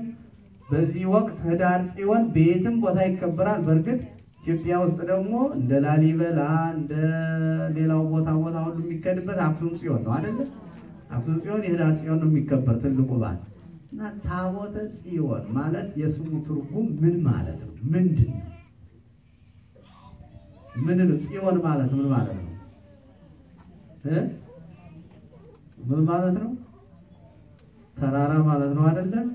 በዚህ ወቅት ህዳር ጽዮን በየትም ቦታ ይከበራል። በእርግጥ ኢትዮጵያ ውስጥ ደግሞ እንደ ላሊበላ እንደ ሌላው ቦታ ቦታ ሁሉ የሚከድበት አክሱም ጽዮን ነው አይደለ? አክሱም ጽዮን የህዳር ጽዮን ነው የሚከበር ትልቁ በዓል እና ታቦተ ጽዮን ማለት የስሙ ትርጉም ምን ማለት ነው? ምንድን ነው? ምን ነው ጽዮን ማለት ምን ማለት ነው እ ምን ማለት ነው? ተራራ ማለት ነው አይደለም?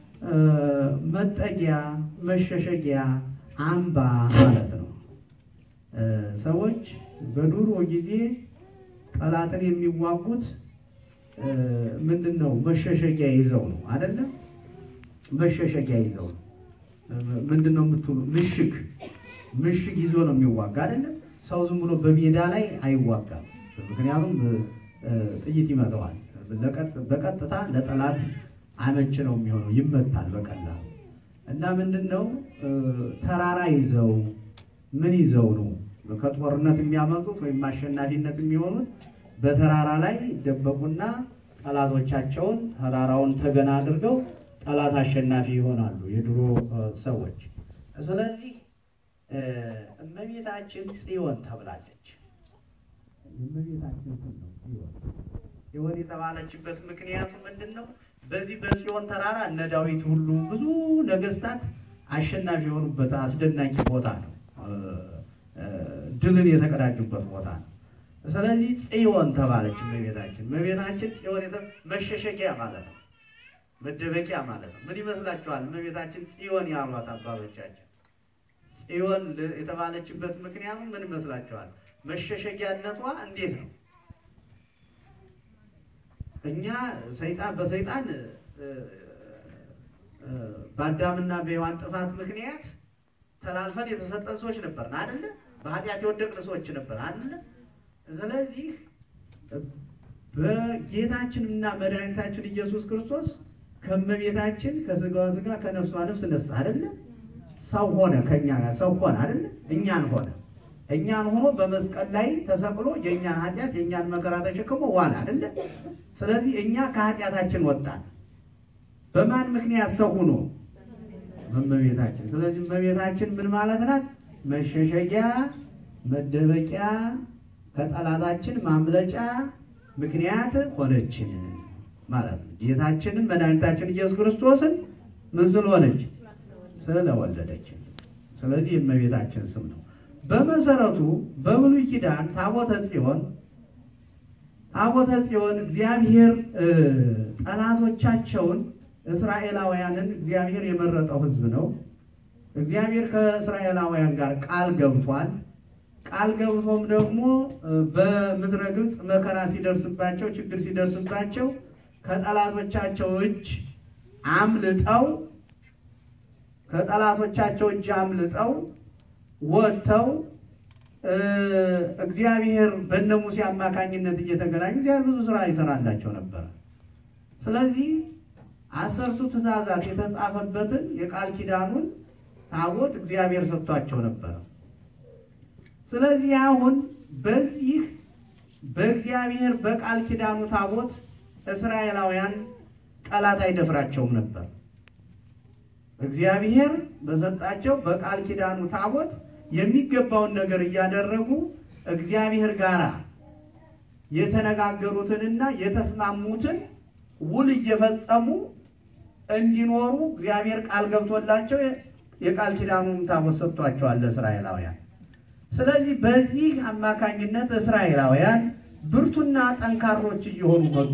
መጠጊያ፣ መሸሸጊያ፣ አምባ ማለት ነው። ሰዎች በዱሮ ጊዜ ጠላትን የሚዋጉት ምንድን ነው? መሸሸጊያ ይዘው ነው አይደለም? መሸሸጊያ ይዘው ነው። ምንድን ነው የምትሉ? ምሽግ ምሽግ ይዞ ነው የሚዋጋ አይደለም? ሰው ዝም ብሎ በሜዳ ላይ አይዋጋም። ምክንያቱም ጥይት ይመተዋል። በቀጥታ ለጠላት አመች ነው የሚሆነው፣ ይመታል በቀላሉ እና ምንድን ነው ተራራ ይዘው ምን ይዘው ነው ከጦርነት የሚያመልጡት ወይም አሸናፊነት የሚሆኑት በተራራ ላይ ይደበቁና ጠላቶቻቸውን ተራራውን ተገና አድርገው ጠላት አሸናፊ ይሆናሉ የድሮ ሰዎች። ስለዚህ እመቤታችን ጽዮን ተብላለች። እመቤታችን ስም ነው ጽዮን። ጽዮን የተባለችበት ምክንያቱ ምንድን ነው? በዚህ በጽዮን ተራራ እነ ዳዊት ሁሉ ብዙ ነገስታት አሸናፊ የሆኑበት አስደናቂ ቦታ ነው። ድልን የተቀዳጁበት ቦታ ነው። ስለዚህ ጽዮን ተባለች እመቤታችን። እመቤታችን ጽዮን መሸሸጊያ ማለት ነው፣ መደበቂያ ማለት ነው። ምን ይመስላችኋል? እመቤታችን ጽዮን ያሏት አባቶቻችን ጽዮን የተባለችበት ምክንያቱ ምን ይመስላችኋል? መሸሸጊያነቷ እንዴት ነው? እኛ ሰይጣን በሰይጣን በአዳምና በሔዋን ጥፋት ምክንያት ተላልፈን የተሰጠን ሰዎች ነበርን አይደለ? በኃጢአት የወደቅን ሰዎች ነበር አይደለ? ስለዚህ በጌታችንና መድኃኒታችን ኢየሱስ ክርስቶስ ከእመቤታችን ከስጋዋ ስጋ ከነፍሷ ነፍስ ነሳ አይደለ? ሰው ሆነ፣ ከኛ ጋር ሰው ሆነ አይደለ? እኛን ሆነ። እኛን ሆኖ በመስቀል ላይ ተሰቅሎ የእኛን ኃጢአት የእኛን መከራ ተሸክሞ ዋለ አይደለ? ስለዚህ እኛ ከኃጢአታችን ወጣን። በማን ምክንያት ሰው ሆኖ? በእመቤታችን። ስለዚህ እመቤታችን ምን ማለት ናት? መሸሸጊያ፣ መደበቂያ፣ ከጠላታችን ማምለጫ ምክንያት ሆነችን ማለት ነው። ጌታችንን መድኃኒታችን ኢየሱስ ክርስቶስን ምን ስለሆነች? ስለወለደችን። ስለዚህ የእመቤታችን ስም ነው። በመሰረቱ በብሉይ ኪዳን ታቦተ ጽዮን ታቦተ ጽዮን እግዚአብሔር ጠላቶቻቸውን እስራኤላውያንን እግዚአብሔር የመረጠው ሕዝብ ነው። እግዚአብሔር ከእስራኤላውያን ጋር ቃል ገብቷል። ቃል ገብቶም ደግሞ በምድረ ግብፅ መከራ ሲደርስባቸው፣ ችግር ሲደርስባቸው ከጠላቶቻቸው እጅ አምልጠው ከጠላቶቻቸው እጅ አምልጠው ወጥተው እግዚአብሔር በነ ሙሴ አማካኝነት እየተገናኙ እግዚአብሔር ብዙ ስራ ይሰራላቸው ነበረ። ስለዚህ አሰርቱ ትእዛዛት የተጻፈበትን የቃል ኪዳኑን ታቦት እግዚአብሔር ሰጥቷቸው ነበረ። ስለዚህ አሁን በዚህ በእግዚአብሔር በቃል ኪዳኑ ታቦት እስራኤላውያን ጠላት አይደፍራቸውም ነበር። እግዚአብሔር በሰጣቸው በቃል ኪዳኑ ታቦት የሚገባውን ነገር እያደረጉ እግዚአብሔር ጋር የተነጋገሩትንና የተስማሙትን ውል እየፈጸሙ እንዲኖሩ እግዚአብሔር ቃል ገብቶላቸው የቃል ኪዳኑን ታቦት ሰጥቷቸዋል ለእስራኤላውያን። ስለዚህ በዚህ አማካኝነት እስራኤላውያን ብርቱና ጠንካሮች እየሆኑ መጡ።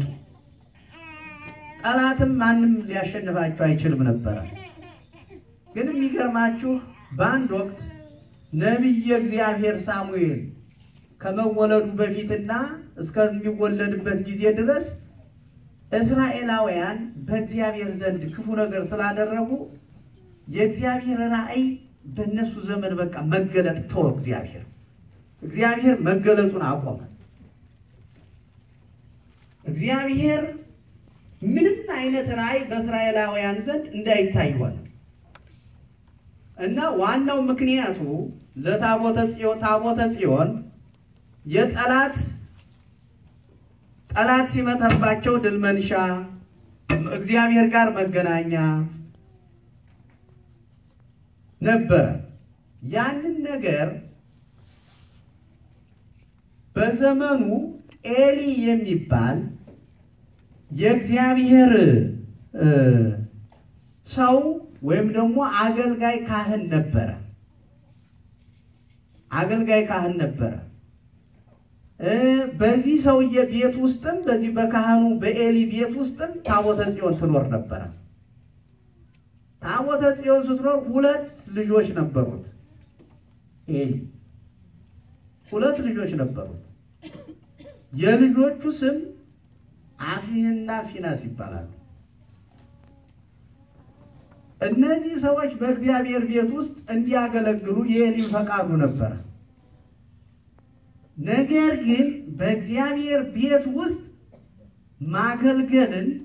ጠላትም ማንም ሊያሸንፋቸው አይችልም ነበረ። ግን የሚገርማችሁ በአንድ ወቅት ነቢየ እግዚአብሔር ሳሙኤል ከመወለዱ በፊትና እስከሚወለድበት ጊዜ ድረስ እስራኤላውያን በእግዚአብሔር ዘንድ ክፉ ነገር ስላደረጉ የእግዚአብሔር ራእይ በእነሱ ዘመን በቃ መገለጥ ተወ። እግዚአብሔር እግዚአብሔር መገለጡን አቆመ። እግዚአብሔር ምንም አይነት ራእይ በእስራኤላውያን ዘንድ እንዳይታይ ሆነ እና ዋናው ምክንያቱ ለታቦተ ጽዮን ታቦተ ጽዮን የጠላት ጠላት ሲመተባቸው ድል መንሻ፣ እግዚአብሔር ጋር መገናኛ፣ ነበረ። ያንን ነገር በዘመኑ ኤሊ የሚባል የእግዚአብሔር ሰው ወይም ደግሞ አገልጋይ ካህን ነበረ። አገልጋይ ካህን ነበረ። በዚህ ሰውዬ ቤት ውስጥም በዚህ በካህኑ በኤሊ ቤት ውስጥም ታቦተ ጽዮን ትኖር ነበረ። ታቦተ ጽዮን ስትኖር ሁለት ልጆች ነበሩት። ኤሊ ሁለት ልጆች ነበሩት። የልጆቹ ስም አፊንና ፊናስ ይባላሉ። እነዚህ ሰዎች በእግዚአብሔር ቤት ውስጥ እንዲያገለግሉ የኤሊም ፈቃዱ ነበረ። ነገር ግን በእግዚአብሔር ቤት ውስጥ ማገልገልን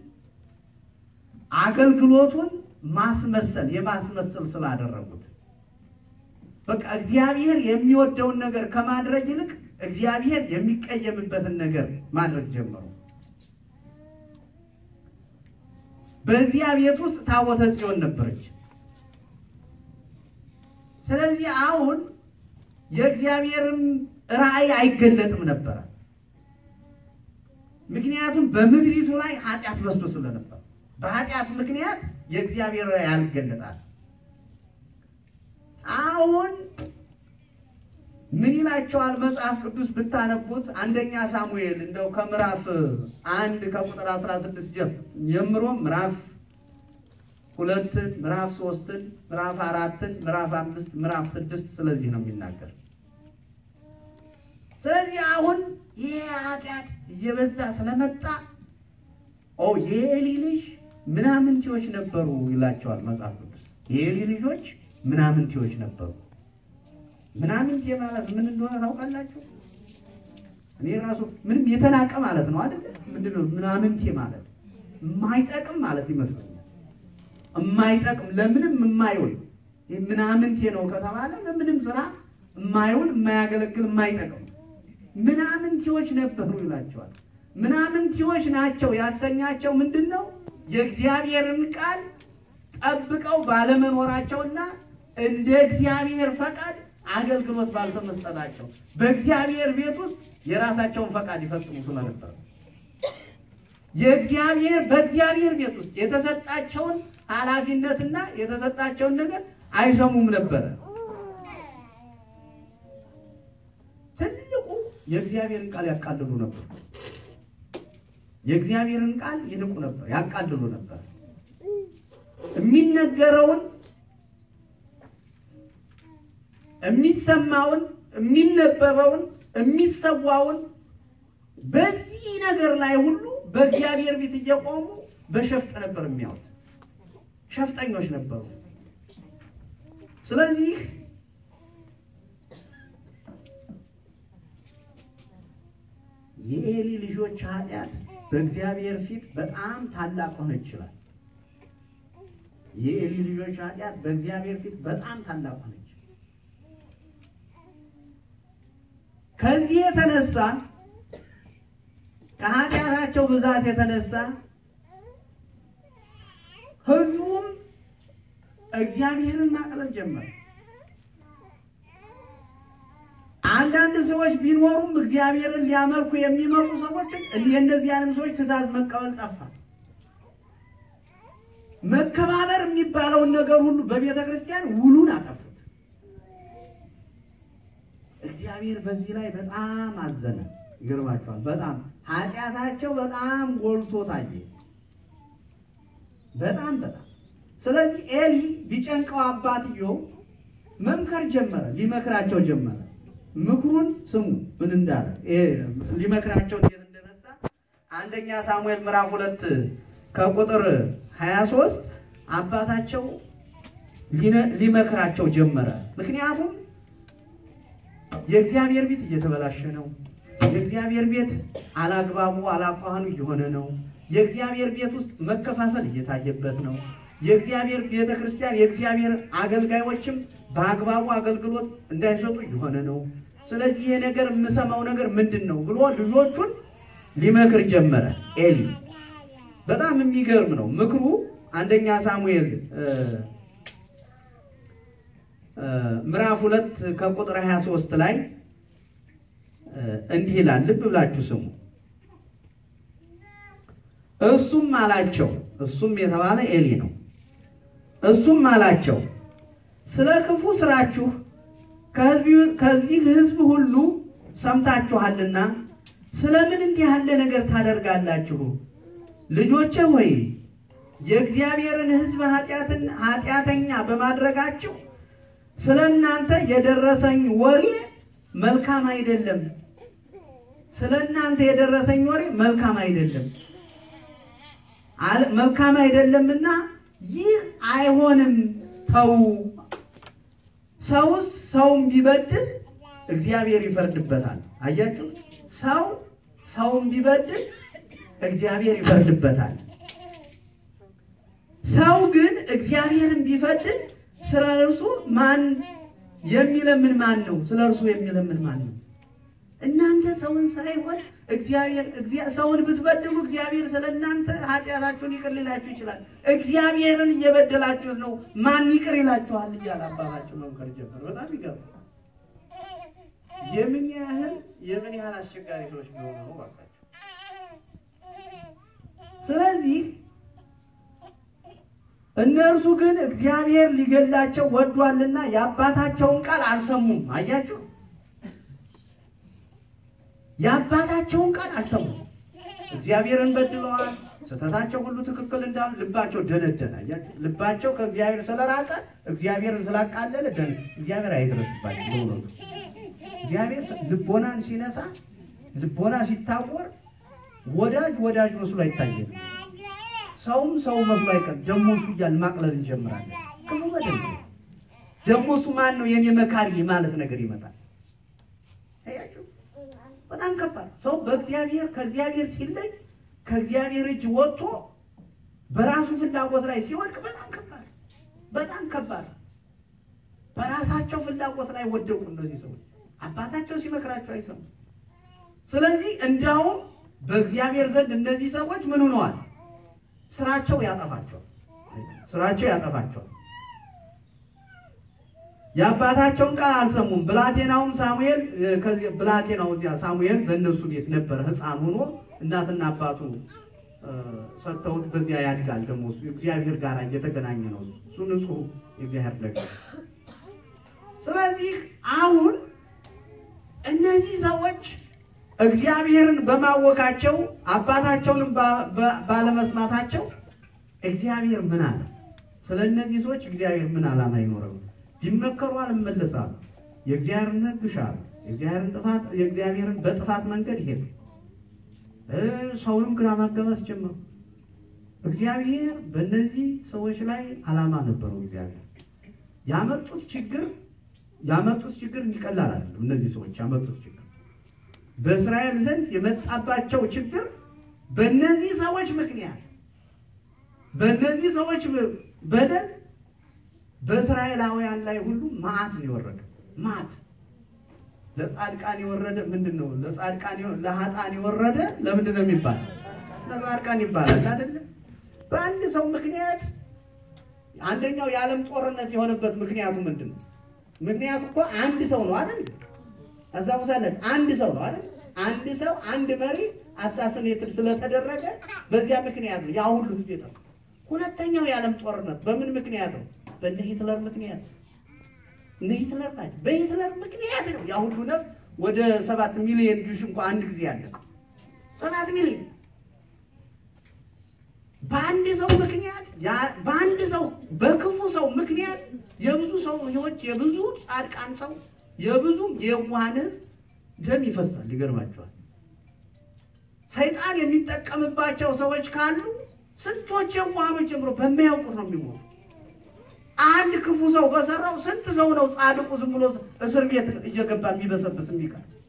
አገልግሎቱን ማስመሰል የማስመሰል ስላደረጉት በቃ እግዚአብሔር የሚወደውን ነገር ከማድረግ ይልቅ እግዚአብሔር የሚቀየምበትን ነገር ማድረግ ጀመሩ። በዚያ ቤት ውስጥ ታቦተ ጽዮን ነበረች። ስለዚህ አሁን የእግዚአብሔርም ራእይ አይገለጥም ነበረ። ምክንያቱም በምድሪቱ ላይ ኃጢአት በዝቶ ስለነበር በኃጢአት ምክንያት የእግዚአብሔር ራእይ ያልገለጣል። አሁን ምን ይላቸዋል መጽሐፍ ቅዱስ ብታነቡት አንደኛ ሳሙኤል እንደው ከምዕራፍ አንድ ከቁጥር 16 ጀምሮ ምዕራፍ ሁለትን ምዕራፍ ሶስትን ምዕራፍ አራትን ምዕራፍ አምስት ምዕራፍ ስድስት ስለዚህ ነው የሚናገር። ስለዚህ አሁን ይህ ኃጢአት እየበዛ ስለመጣ ኦ የኤሊ ልጅ ምናምንቴዎች ነበሩ ይላቸዋል መጽሐፍ ቅዱስ። የኤሊ ልጆች ምናምንቴዎች ነበሩ። ምናምንቴ ማለት ምን እንደሆነ ታውቃላችሁ? እኔ ራሱ ምንም የተናቀ ማለት ነው አይደል? ምንድነው ምናምንቴ ማለት? የማይጠቅም ማለት ይመስለኛል። የማይጠቅም ለምንም የማይውል ምናምንቴ ነው ከተባለ ለምንም ስራ የማይውል የማያገለግል የማይጠቅም ምናምንቴዎች ነበሩ ይላቸዋል። ምናምንቴዎች ናቸው ያሰኛቸው ምንድን ነው? የእግዚአብሔርን ቃል ጠብቀው ባለመኖራቸውና እንደ እግዚአብሔር ፈቃድ አገልግሎት ባልተመስጠታቸው በእግዚአብሔር ቤት ውስጥ የራሳቸውን ፈቃድ ይፈጽሙ ስለነበር የእግዚአብሔር በእግዚአብሔር ቤት ውስጥ የተሰጣቸውን ኃላፊነትና የተሰጣቸውን ነገር አይሰሙም ነበረ። ትልቁ የእግዚአብሔርን ቃል ያቃልሉ ነበር። የእግዚአብሔርን ቃል ይንቁ ነበር፣ ያቃልሉ ነበር። የሚነገረውን የሚሰማውን የሚነበበውን የሚሰዋውን በዚህ ነገር ላይ ሁሉ በእግዚአብሔር ቤት እየቆሙ በሸፍጥ ነበር የሚያዩት። ሸፍጠኞች ነበሩ። ስለዚህ የኤሊ ልጆች ኃጢአት በእግዚአብሔር ፊት በጣም ታላቅ ሆነ ይችላል። የኤሊ ልጆች ኃጢአት በእግዚአብሔር ፊት በጣም ታላቅ ሆነች። ከዚህ የተነሳ ከኃጢአታቸው ብዛት የተነሳ ሕዝቡም እግዚአብሔርን ማቅለል ጀመረ። አንዳንድ ሰዎች ቢኖሩም እግዚአብሔርን ሊያመልኩ የሚመጡ ሰዎችን የእነዚያንም ሰዎች ትእዛዝ መቀበል ጠፋ። መከባበር የሚባለውን ነገር ሁሉ በቤተ ክርስቲያን ውሉን አጠፉት። እግዚአብሔር በዚህ ላይ በጣም አዘነ። ይገርማቸዋል። በጣም ኃጢአታቸው በጣም ጎልቶ ታየ። በጣም በጣም ስለዚህ ኤሊ ቢጨንቀው አባትየው መምከር ጀመረ፣ ሊመክራቸው ጀመረ። ምክሩን ስሙ ምን እንዳለ ሊመክራቸው እንዴት እንደነሳ አንደኛ ሳሙኤል ምዕራፍ ሁለት ከቁጥር 23 አባታቸው ሊመክራቸው ጀመረ። ምክንያቱም የእግዚአብሔር ቤት እየተበላሸ ነው። የእግዚአብሔር ቤት አላግባቡ አላኳኋኑ እየሆነ ነው። የእግዚአብሔር ቤት ውስጥ መከፋፈል እየታየበት ነው። የእግዚአብሔር ቤተ ክርስቲያን የእግዚአብሔር አገልጋዮችም በአግባቡ አገልግሎት እንዳይሰጡ እየሆነ ነው። ስለዚህ ይሄ ነገር የምሰማው ነገር ምንድን ነው ብሎ ልጆቹን ሊመክር ጀመረ ኤሊ። በጣም የሚገርም ነው ምክሩ። አንደኛ ሳሙኤል ምዕራፍ ሁለት ከቁጥር 23 ላይ እንዲህ ይላል። ልብ ብላችሁ ስሙ። እሱም አላቸው፣ እሱም የተባለ ኤሊ ነው። እሱም አላቸው ስለ ክፉ ስራችሁ ከዚህ ሕዝብ ሁሉ ሰምታችኋልና ስለምን እንዲህ ያለ ነገር ታደርጋላችሁ? ልጆቼ ሆይ የእግዚአብሔርን ሕዝብ ኃጢአትን ኃጢአተኛ በማድረጋችሁ ስለ እናንተ የደረሰኝ ወሬ መልካም አይደለም። ስለ እናንተ የደረሰኝ ወሬ መልካም አይደለም መልካም አይደለምና ይህ አይሆንም፣ ተው። ሰውስ ሰውን ቢበድል እግዚአብሔር ይፈርድበታል። አያችሁ፣ ሰው ሰውን ቢበድል እግዚአብሔር ይፈርድበታል። ሰው ግን እግዚአብሔርን ቢፈድል ስለ እርሱ ማን የሚለምን ማን ነው? ስለ እርሱ የሚለምን ማን ነው? እናንተ ሰውን ሳይሆን እግዚአብሔር ሰውን ብትበድሉ እግዚአብሔር ስለ እናንተ ኃጢአታችሁን ይቅር ሊላችሁ ይችላል። እግዚአብሔርን እየበደላችሁት ነው፣ ማን ይቅር ይላችኋል? እያለ አባታችሁ መምከር ጀመር። በጣም ይገርም። የምን ያህል የምን ያህል አስቸጋሪ ሰዎች ቢሆኑ ነው ባካቸው። ስለዚህ እነርሱ ግን እግዚአብሔር ሊገላቸው ወዷልና የአባታቸውን ቃል አልሰሙም። አያችሁ የአባታቸውን ቃል አልሰሙም። እግዚአብሔርን በድለዋል። ስህተታቸው ሁሉ ትክክል እንዳሉ ልባቸው ደነደነ። አያችሁ ልባቸው ከእግዚአብሔር ስለራቀ እግዚአብሔርን ስላቃለለ ደነ እግዚአብሔር አይድረስባቸው። በእውነቱ እግዚአብሔር ልቦናን ሲነሳ ልቦና ሲታወር ወዳጅ ወዳጅ መስሎ አይታየንም። ሰውም ሰው መስሎ አይቀር ደሞ እሱ እያልን ማቅለል እንጀምራለን። ክፉ በደል ደግሞ እሱ ማን ነው የኔ መካሪ ማለት ነገር ይመጣል። አያችሁ በጣም ከባድ ሰው በእግዚአብሔር ከእግዚአብሔር ሲለይ ከእግዚአብሔር እጅ ወጥቶ በራሱ ፍላጎት ላይ ሲወድቅ በጣም ከባድ በጣም ከባድ። በራሳቸው ፍላጎት ላይ ወደቁ እነዚህ ሰዎች። አባታቸው ሲመክራቸው አይሰሙም። ስለዚህ እንዲያውም በእግዚአብሔር ዘንድ እነዚህ ሰዎች ምን ሆነዋል? ስራቸው ያጠፋቸዋል። ስራቸው ያጠፋቸዋል። የአባታቸውን ቃል አልሰሙም። ብላቴናውም ሳሙኤል ከዚህ ብላቴናው እዚያ ሳሙኤል በእነሱ ቤት ነበረ ሕፃን ሆኖ እናትና አባቱ ሰጥተውት በዚያ ያድጋል። ደግሞ እሱ እግዚአብሔር ጋር እየተገናኘ ነው። እሱ ንጹሕ የእግዚአብሔር ደግ። ስለዚህ አሁን እነዚህ ሰዎች እግዚአብሔርን በማወቃቸው አባታቸውንም ባለመስማታቸው እግዚአብሔር ምን አለ? ስለ እነዚህ ሰዎች እግዚአብሔር ምን ዓላማ ይኖረው? ቢመከሩ አልመለሳሉ። የእግዚአብሔርን ሕግ ሻሉ። የእግዚአብሔርን ጥፋት የእግዚአብሔርን በጥፋት መንገድ ሄዱ። ሰውንም ግራ ማጋባት ጀመሩ። እግዚአብሔር በእነዚህ ሰዎች ላይ ዓላማ ነበረው። እግዚአብሔር ያመጡት ችግር ያመጡት ችግር እንዲቀላል አይደለም። እነዚህ ሰዎች ያመጡት ችግር በእስራኤል ዘንድ የመጣባቸው ችግር በእነዚህ ሰዎች ምክንያት በእነዚህ ሰዎች በደል በእስራኤላውያን ላይ ሁሉ መዓት ነው የወረደ። መዓት ለጻድቃን የወረደ ምንድን ነው? ለጻድቃን ለሀጣን የወረደ ለምንድን ነው የሚባል? ለጻድቃን ይባላል አይደለ? በአንድ ሰው ምክንያት አንደኛው የዓለም ጦርነት የሆነበት ምክንያቱ ምንድን ነው? ምክንያቱ እኮ አንድ ሰው ነው አይደል? አስታውሳለን። አንድ ሰው ነው አይደል? አንድ ሰው አንድ መሪ አሳስኔትድ ስለተደረገ በዚያ ምክንያት ነው ያ ሁሉ ህዝብ ሁለተኛው የዓለም ጦርነት በምን ምክንያት ነው? በእነ ሂትለር ምክንያት እነ ሂትለር ናቸው። በሂትለር ምክንያት ነው ያ ሁሉ ነፍስ ወደ ሰባት ሚሊዮን ጁሽ እንኳ አንድ ጊዜ ያለቀው ሰባት ሚሊዮን በአንድ ሰው ምክንያት በአንድ ሰው በክፉ ሰው ምክንያት የብዙ ሰው ህይወት የብዙ ጻድቃን ሰው የብዙ የዋሃን ህዝብ ደም ይፈሳል። ይገርማቸዋል። ሰይጣን የሚጠቀምባቸው ሰዎች ካሉ ስንቶች የዋሃኖች ጀምሮ በማያውቁት ነው የሚሞቱ። አንድ ክፉ ሰው በሰራው ስንት ሰው ነው ጻድቁ ዝም ብሎ እስር ቤት እየገባ የሚበሰብስ የሚቀር